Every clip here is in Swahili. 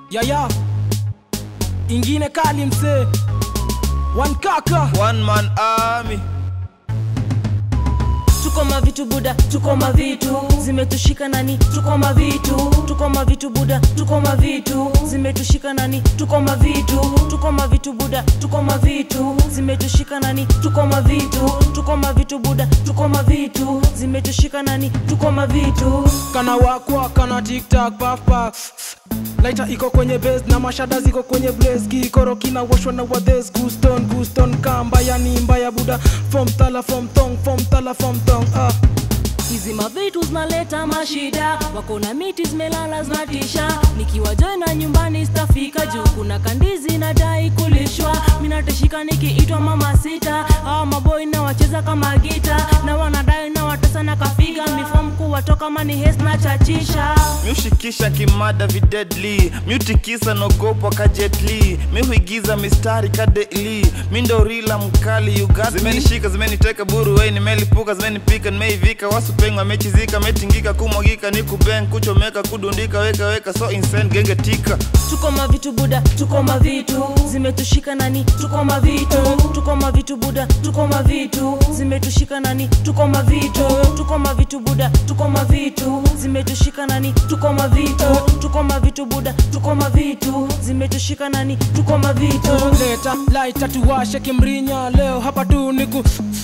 yaya ingine kali msee wankaka One man army. tuko mavitu buda tuko mavitu zimetushika nani tuko mavitu tuko mavitu buda tuko mavitu zimetushika nani tuko mavitu tuko mavitu buda tuko mavitu zimetushika nani tuko mavitu tuko mavitu buda tuko mavitu zimetushika nani tuko mavitu kana wakwa kana tiktak papa laita iko kwenye base na mashada ziko kwenye blaze kikoro kinawoshwa na wadhes guston guston kamba yani mbaya buda from tala from tong from tala from tong ah. hizi mavitu zinaleta mashida wako na miti zimelala zinatisha nikiwa joina nyumbani stafika juu kuna kandizi nadai kulishwa minateshika nikiitwa mama sita hawa maboi na wacheza kama gita na wanadai na watesa na kafiga mifom kuwatoka mani hes na chachisha miushikisha kimada videdli miutikisa nogopwa kajetli mihuigiza mistari kadeli mindorila mkali ugat zimenishika zimeniteka buru wei nimelipuka zimenipika nimeivika wasupengwa mechizika metingika kumwagika ni kubeng kuchomeka kudundika weka weka so insen genge tika tuko mavitu buda tuko mavitu zimetushika nani tuko mavitu tuko mavitu buda tuko mavitu zimetushika nani tuko mavitu tuko mavitu buda tuko mavitu zimetushika nani tuko mavitu tuko mavitu buda tuko mavitu zimetushika nani tuko mavitu leta laita tuwashe kimrinya leo hapa tu niku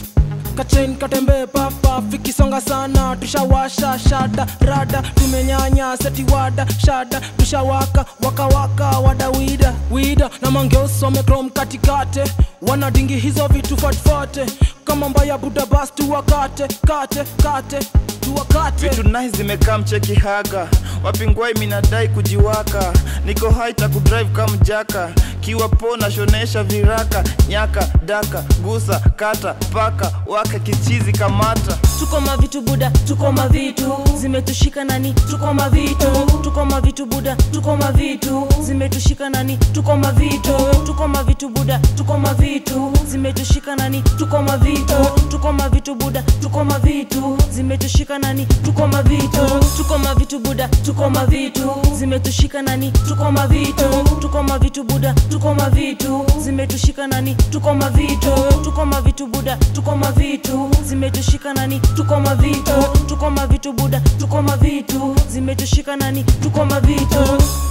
kachen katembee papa fikisonga sana tushawasha shada rada tumenyanya setiwada shada tushawaka wakawaka wada wida wida na mangeusome krom katikate wanadingi hizo vitu fatfate kama mbaya buda bas tuwakate kate kate tuwakate vitu nai zimekaa mcheki haga wapingwai minadai kujiwaka niko haita kudrive kama jaka kiwa po nashonesha viraka nyaka daka gusa kata paka waka kichizi kamata tuko mavitu buda tuko mavitu zimetushika nani tuko mavitu tuko mavitu buda tuko mavitu zimetushika nani tuko mavitu tuko mavitu buda tuko mavitu zimetushika nani tuko mavitu tuko mavitu buda tuko mavitu zimetushika nani tuko mavitu tuko mavitu buda tuko mavitu zimetushika nani tuko mavitu tuko mavitu buda tuko mavitu zimetushika nani tuko mavitu tuko mavitu buda tuko mavitu zimetushika nani tuko mavitu tuko mavitu buda tuko mavitu zimetushika nani tuko mavitu